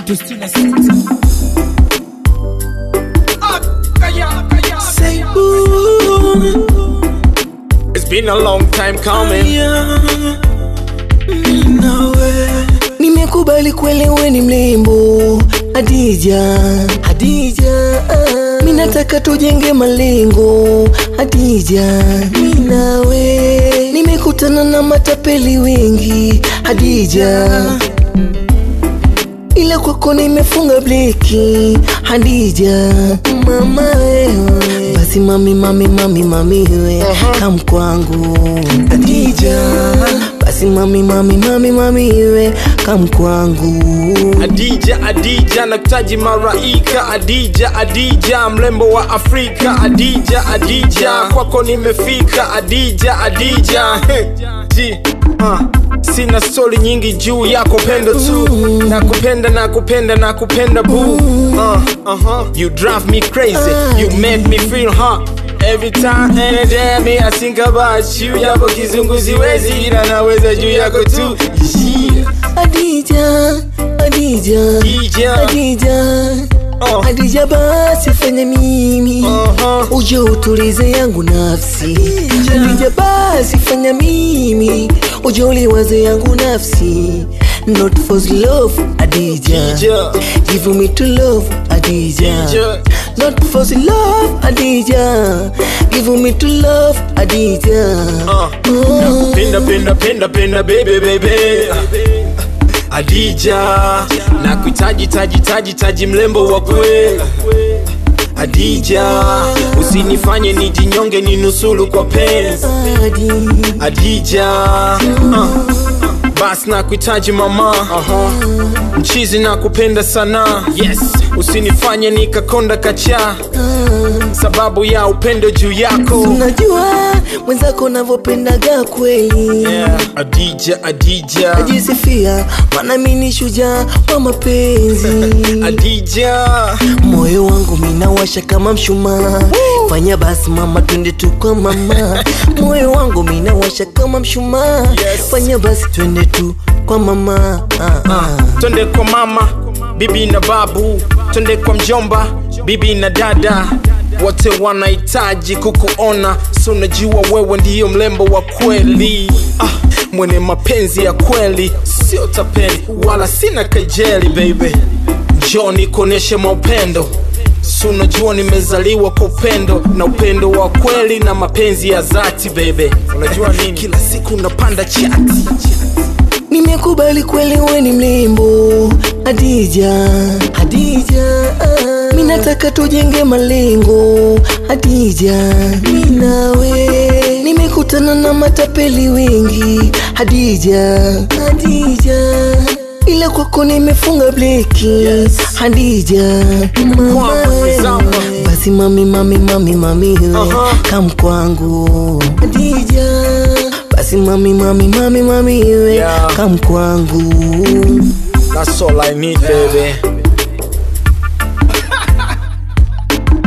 tatu sitini na sita. Say ooh, It's been a long time coming. yeah, nawe nimekubali kweli we ni mlembo Hadija, Hadija, ah. mi nataka tujenge malengo Hadija, mi nawe nimekutana na matapeli wengi Hadija, ila kwako nimefunga bleki Hadija, mama wewe basi mami mami mami mami we kam kwangu Hadija, basi mami mami mami mami we kam kwangu Adija, Adija, nakutaji maraika. Adija, Adija, mrembo wa Afrika. Adija, Adija, kwako nimefika. Adija, Adija, Ji, uh, sina stori nyingi juu yako, pendo tu. Nakupenda, nakupenda, nakupenda boo. Uh, uh-huh. You drive me crazy, you make me feel hot. Every time and day me I think about you Yapo kizungu siwezi ila naweza juu yako tu yeah. Hadija, Hadija, Hadija. Hadija, Oh. Hadija, basi fanya mimi Uh-huh. uje utulize yangu nafsi. Hadija, basi fanya mimi uje uliwaze yangu nafsi. Not for love, Hadija. Hadija. Give me to love, Hadija. Hadija. Not for love, Hadija. Give me to love, Hadija. Uh, nakupenda penda penda penda baby baby Adija nakuhitaji taji taji taji mlembo wa kweli Adija usinifanye nijinyonge ninusulu kwa penzi Hadi. Adija uh, bas nakuhitaji mama mchizi nakupenda sana yes usinifanye nikakonda kacha sababu ya upendo juu yako Unajua mwenzako navyopendaga kweli yeah. Adija Adija najisifia maana mi ni shujaa wa mapenzi Adija moyo wangu minawasha kama mshumaa fanya basi mama twende tu kwa mama moyo wangu minawasha kama mshumaa Yes. fanya basi twende tu kwa mama ah, ah. twende kwa mama bibi na babu twende kwa mjomba bibi na dada wote wanahitaji kukuona so najua wewe ndiyo mlembo wa kweli ah, mwenye mapenzi ya kweli sio tapeli wala sina kejeli baby njoo nikuoneshe maupendo si unajua nimezaliwa kwa upendo na upendo wa kweli na mapenzi ya dhati baby unajua nini kila siku unapanda chati nimekubali kweli we ni mlembo Hadija, Hadija, ah. mi nataka tujenge malengo Hadija, mi nawe nimekutana na matapeli wengi Hadija, Hadija, ila kwako nimefunga bleki Hadija, mama Kwako, wewe. zama. basi mami mami mami mami we Aha. kam kwangu Hadija, basi mami mami mami mami we Yeah. kam kwangu That's all I need, baby.